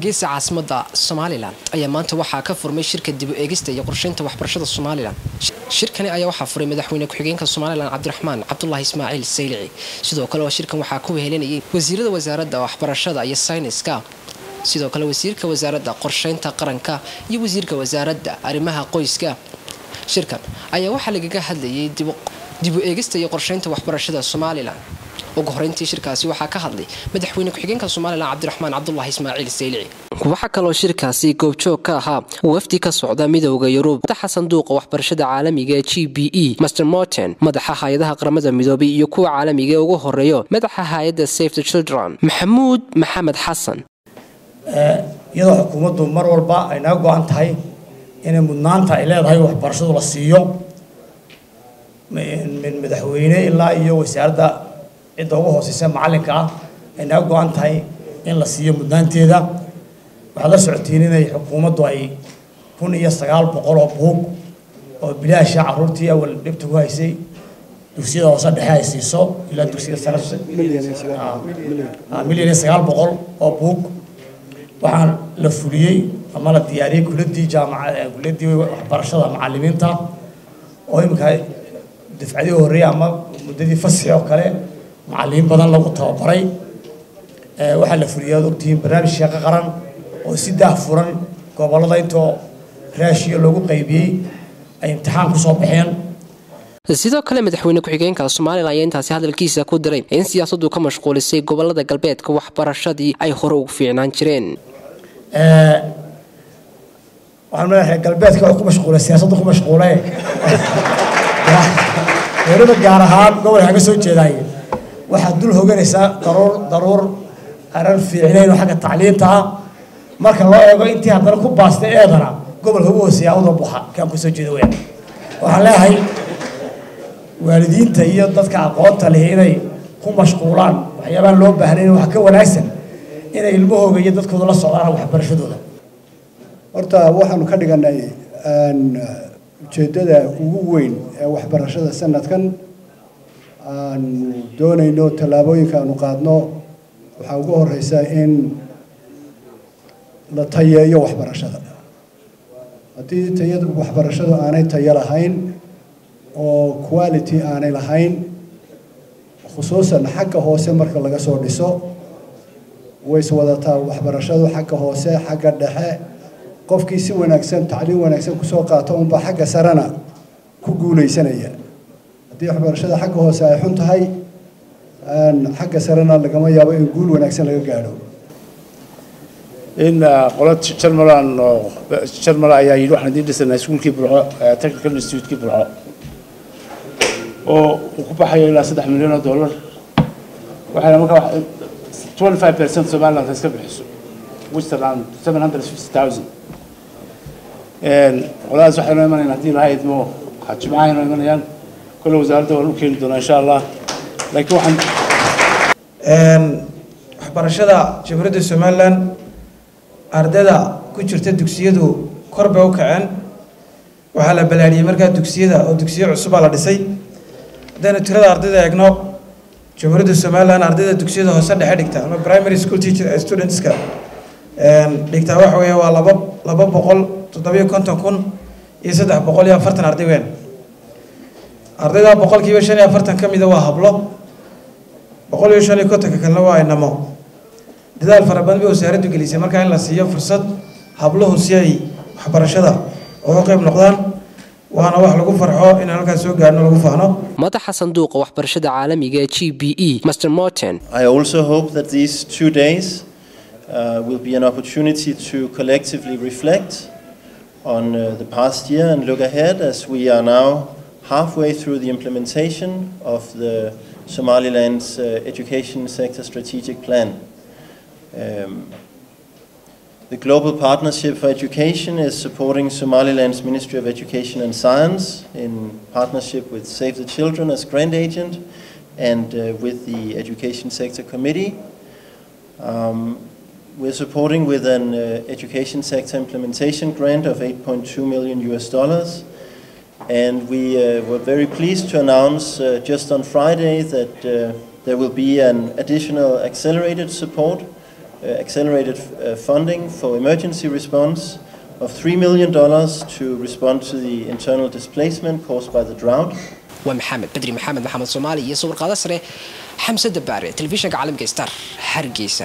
hargeysa caasimada somalilan ayaa maanta waxaa ka furmay shirka dib u eegista iyo qorsheynta waxbarashada somalilan shirkani ayaa waxaa furay madaxweyne ku-xigeenka somalilan cabdiraxmaan cabdulaahi ismaaciil saylici sidoo kale oo shirkan waxaa ku wehelinayay wasiirada wasaaradda waxbarashada iyo sayniska sidoo kale wasiirka wasaaradda qorsheynta qaranka iyo wasiirka wasaaradda arrimaha qoyska shirkan ayaa waxaa lagaga hadlayay dib u eegista iyo qorsheynta waxbarashada somalilan ugu horeyntii shirkaasi waxaa ka hadlay madaxweyne ku-xigeenka somalilan cabdiraxmaan cabdulaahi ismaaciil saylici waxaa kaloo shirkaasi goobjoog ka ahaa wafdi ka socda midooda yurub madaxa sanduuqa waxbarashada caalamiga ee g b e master morten madaxa hay-adaha qaramada midoobay iyo kuwa caalamiga ee ugu horeeyo madaxa hay-adda safe the children maxamuud maxamed xasan iyadoo xukuumaddu mar walba ay naga go-an tahay inay mudnaanta ay leedahay waxbarashadu la siiyo min madaxweyne ilaa iyo wasaaradda cidda ugu hooseysa macallinka ah ay naga go-an tahay in la siiyo mudnaanteeda waxaad la socotiin inay xukuumaddu ay kun iyo sagaal boqol oo buug oo bilaasha caruurtii awal dhibta ku haysay dugsiyada hoose dhexe ay siiso ilaa dugsiga sare milyan iyo sagaal boqol oo buug waxaan la fuliyey ama la diyaariyey kuladii jaamaca kuladii waxbarashada macalimiinta oo iminka dafcadii horreeyay ama muddadii fasxi oo kale macalimiin badan lagu tababaray waxaa la fuliyay aad ogtihiin barnaamij sheeqo qaran oo si daah furan gobollada intoo raashiya loogu qaybiyey ay imtixaan kusoo baxeen sidoo kale madaxweyne ku-xigeenka somalilan ayaa intaasi hadalkiisa ku diray in siyaasaddu ka mashquulisay gobolada galbeedka waxbarashadii ay hore ugu fiicnaan jireen waxaan madaxa galbeedka wax ku mashquulay siyaasaddu ku mashquulay weliba gaar ahaan gobolka ka soo jeedaay waxaad dul hoganaysaa daruur daruur aran fiicnayn oo xagga tacliinta ah marka loo eego intii haddana ku baastay eedana gobolka ugu hooseeya uda buxa kaan ku soo jeeda weyaan waxaan leeyahay waalidiinta iyo dadka aqoonta leh inay ku mashquulaan waxyaabaan loo baahnayn wax ka wanaagsan inay ilmahooga iyo dadkooda la socdaan waxbarashadooda horta waxaanu ka dhiganay ujeeddada ugu weyn ee waxbarashada sanadkan aanu doonayno tallaabooyinka aanu qaadno waxaa ugu horeysa in la tayeeyo waxbarashada haddii tayada waxbarashadu aanay tayo lahayn oo quality aanay lahayn khusuusan xagga hoose marka laga soo dhiso way iswadataa waxbarashadu xagga hoose xagga dhexe qofkii si wanaagsan tacliim wanaagsan kusoo qaato unbaa xagga sarena ku guulaysanaya haddii waxbarashada xagga hoose ay xun tahay xagga sarena lagama yaabo in guul wanaagsan laga gaadho in qola jarmalan oo jarmal ayaa yidhi waxaan idiin dhisanaa iskuulkii burco technical institutekii burco oo uu ku baxayo ilaa saddex milyan oo dollar waxayna markaa twenty five percent somaliland iska bixiso which is around seven hundred fifty thousand qoladaas waxay noo imanayaan haddii laha idmo jimcahay noo imanayaan kolle wasaaradda waan u keeni doonaa insha allah laakiin waxaan waxbarashada jamhuuriyadda somaliland ardayda ku jirta dugsiyadu kor bay u kaceen waxaa la balaadhiyey markaa dugsiyada oo dugsiyo cusubaa la dhisay haddaynu tirada ardayda eegno jamhuuriyadda somaliland ardayda dugsiyada hoose dhexe dhigta ama primary school teacher studentska dhigtaa waxa weeye waa laba laba boqol toddobiyo konton kun iyo saddex boqol iyo afartan arday weyn ardayda boqolkiiba shan iyo afartan ka mida waa hablo boqol iyo shan iyo kontonka kalena waa inamo dadaal fara badan bay wasaaraddu gelisay markaa in la siiyo fursad habluhu si ay waxbarashada uga qayb noqdaan waana wax lagu farxo inaan halkaas soo gaarno lagu faano madaxa sanduuqa waxbarashada caalamiga ee g b e master morten I also hope that these two days uh, will be an opportunity to collectively reflect on uh, the past year and look ahead as we are now halfway through the implementation of the Somaliland's uh, education sector strategic plan. Um, the Global Partnership for Education is supporting Somaliland's Ministry of Education and Science in partnership with Save the Children as grant agent and uh, with the Education Sector Committee. Um, we're supporting with an uh, education sector implementation grant of 8.2 million US dollars. And we uh, were very pleased to announce uh, just on Friday that uh, there will be an additional accelerated support uh, accelerated uh, funding for emergency response of $3 million to respond to the internal displacement caused by the drought. waa maxamed bedri maxamed maxamed soomaali iyo sawir qaada sare xamse dabaare telefishinka caalamka star hargeysa